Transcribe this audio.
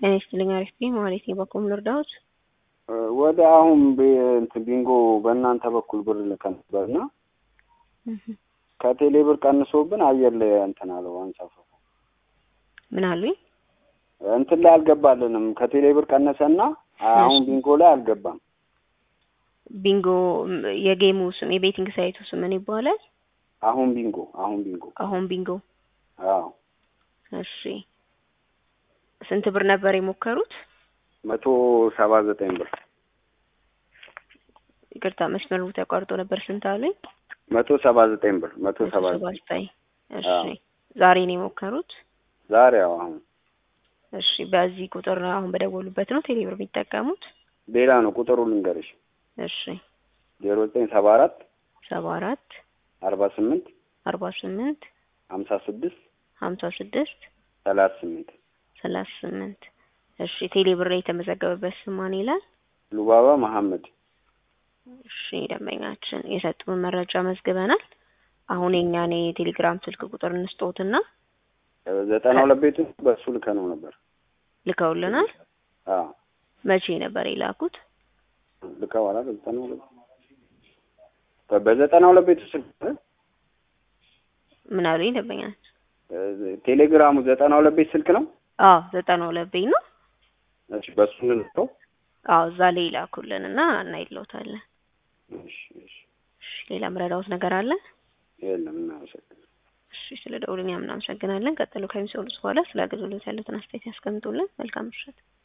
ጤና ይስጥልኝ አሪፍ ነኝ ማለት ነው። በኮም ልርዳዎት? ወደ አሁን እንትን ቢንጎ በእናንተ በኩል ብር ልከን ነበርና ከቴሌ ብር ቀንሶብን አየር ላይ እንትን አለው አንሳፈፉ ምን አሉኝ? እንትን ላይ አልገባልንም። ከቴሌ ብር ቀነሰና አሁን ቢንጎ ላይ አልገባም። ቢንጎ የጌሙ ስም የቤቲንግ ሳይቱ ስም ምን ይባላል? አሁን ቢንጎ አሁን ቢንጎ አሁን ቢንጎ። አዎ እሺ ስንት ብር ነበር የሞከሩት? መቶ ሰባ ዘጠኝ ብር ይቅርታ መስመሩ ተቋርጦ ነበር። ስንት አሉኝ? መቶ ሰባ ዘጠኝ ብር መቶ ሰባ ሰባ ዘጠኝ ዘጠኝ እሺ አዎ። ዛሬ ነው የሞከሩት? ዛሬ ያው አሁን እሺ በዚህ ቁጥር አሁን በደወሉበት ነው ቴሌብር የሚጠቀሙት? ሌላ ነው ቁጥሩ ልንገርሽ እሺ ዜሮ ዘጠኝ ሰባ አራት ሰባ አራት አርባ ስምንት አርባ ስምንት ሀምሳ ስድስት ሀምሳ ስድስት ሰላሳ ስምንት ሰላሳ ስምንት እሺ ቴሌብር ላይ የተመዘገበበት ስም ማን ይላል? ሉባባ መሐመድ እሺ ደንበኛችን የሰጡን መረጃ መዝግበናል። አሁን የኛን የቴሌግራም ስልክ ቁጥር እንስጦትና ዘጠና ሁለት ቤቱ በእሱ ልከ ነው ነበር። ልከውልናል። አዎ መቼ ነበር የላኩት? ልከው አላ ዘጠና ሁለት በዘጠና ሁለት ቤቱ ስልክ ምን አሉኝ ደንበኛችን? ቴሌግራሙ ዘጠና ሁለት ቤት ስልክ ነው። አዎ ዘጠና ሁለት ቤት ነው። እሺ በእሱ እንልከው። አዎ እዛ ላይ ይላኩልን እና እናይለውታለን። እሺ እሺ እሺ ሌላ ምረዳውት ነገር አለ? የለም እናመሰግናለን። እሺ ስለ ደውሉኛ እናመሰግናለን። ቀጥሎ ከሚሰሩት በኋላ ስለ አገልግሎት ያሉትን አስተያየት ያስቀምጡልን። መልካም ምሽት።